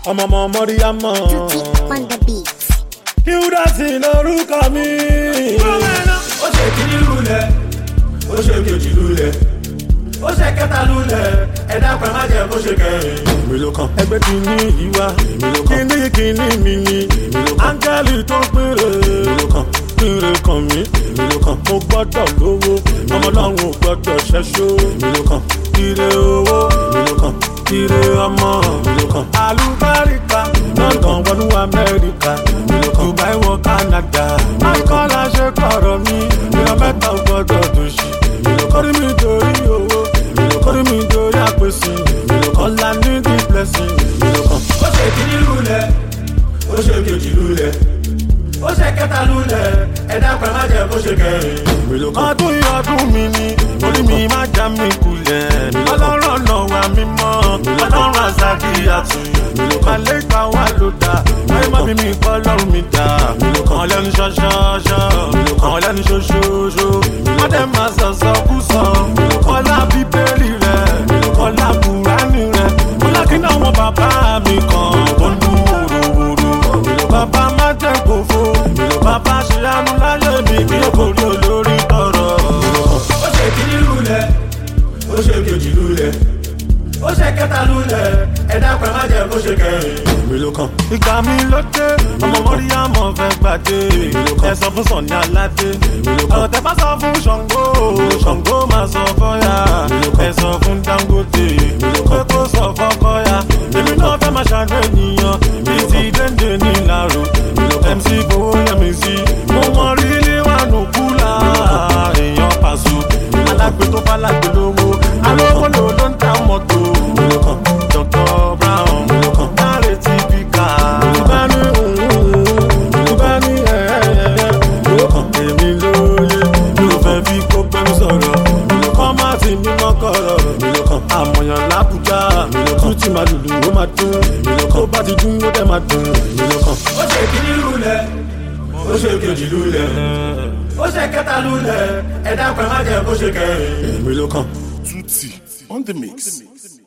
ọmọ ọmọ mọ́ríyámọ̀. Tutti on the beat. Hildas lórúkọ mi. ó ṣe kíní lulẹ̀ ó ṣe kejì lulẹ̀ ó ṣe kẹta lulẹ̀ ẹ̀dá pẹ̀ má jẹ́ kó ṣe kẹrin. èmi ló kàn. ẹgbẹ́ kìíní ìwà kìíní kìíní mi ni áńgẹ́lì tó péré péré kàn mí mo gbọ́dọ̀ lówó ọmọ náà ò gbọ́dọ̀ ṣẹ́ṣó ire owó ire ọmọ alùbáríkà london wọnú amẹ́ríkà dubai wọ canada michael ṣe kọ̀rọ̀ mi ìran mẹ́ta ò gbọ́dọ̀ dòṣì kórìí mi torí owó kórìí mi torí àpèsè ọ̀la ní the blessing. ó ṣe kíní lulẹ̀ ó ṣe kejì lulẹ̀ ó ṣe kẹta lulẹ̀ ẹ̀dá pẹ̀ má jẹ́ kó ṣe kẹrin. ọdún yìí ọdún mi ni orí mi má já mi kulẹ̀ ọlọ́run ọ̀nà wa mímọ́ ọlọ́run àzàkì àtúnyẹ̀ àlégbà wa ló dá ayé má bí mi kọ́ ọlọ́run mi dá àwọn lẹ́nu ṣọ́ṣọ́ṣọ́ àwọn lẹ́nu ṣoṣooṣo wọ́n dẹ̀ máa sọ̀sọ̀ kú sọ ọlá bíbélì rẹ̀ ọlá kùránì rẹ̀ ọlá kí náà wọn bàbá mi kan tó ń dún wòròwòrò bàbá má jẹ́ kófó bàbá ṣe àánú láyé mi kí ó kò rí olórí tọrọ. ó ṣe kíní lulẹ̀ ó ṣe kejì lulẹ̀ ó ṣe kẹta lulẹ̀ ẹ̀dá pẹ̀ má jẹ́ kó ṣe kẹrin. ìgbà mi ló dé ọmọ mọ́ríyámọ̀ fẹ́ gbàdé ẹ sọ fún sọ̀ni aládé ọ̀rọ̀ tẹ bá sọ fún ṣàngó ṣàngó máa sọ fọ́yà ẹ sọ fún dangote pé kó sọ fọ́kọ́yà èmi náà fẹ́ máa ṣàánú ènìyàn bíi ti dénde ní ìlàró mc fowó yẹmi sí mo mọ rí níwájú kúlà èèyàn pàṣọ alágbe tó bá lágbe lówó alówó lò ló ń ta mọ́tò dr brown dáre tí bí ká. bá ní òun bá ní ẹ̀ẹ́dẹ̀ẹ́dẹ́ èmi lóye mi ò fẹ́ fi kó pẹ́rú sọ̀rọ̀ kọ́ má ti mí mọ́kọ̀rọ̀ àmọ̀yàn lábùjá tún ti máa lùlù ó máa dún tó bá ti dún ó dẹ̀ máa dùn. ó ṣe kíní lulẹ̀ ó ṣe kejì lulẹ̀ ó ṣe kẹta lulẹ̀ ẹ̀dá pẹ̀ má jẹ́ kó ṣe kẹrin. èmi ló kàn. Tutti on the mix.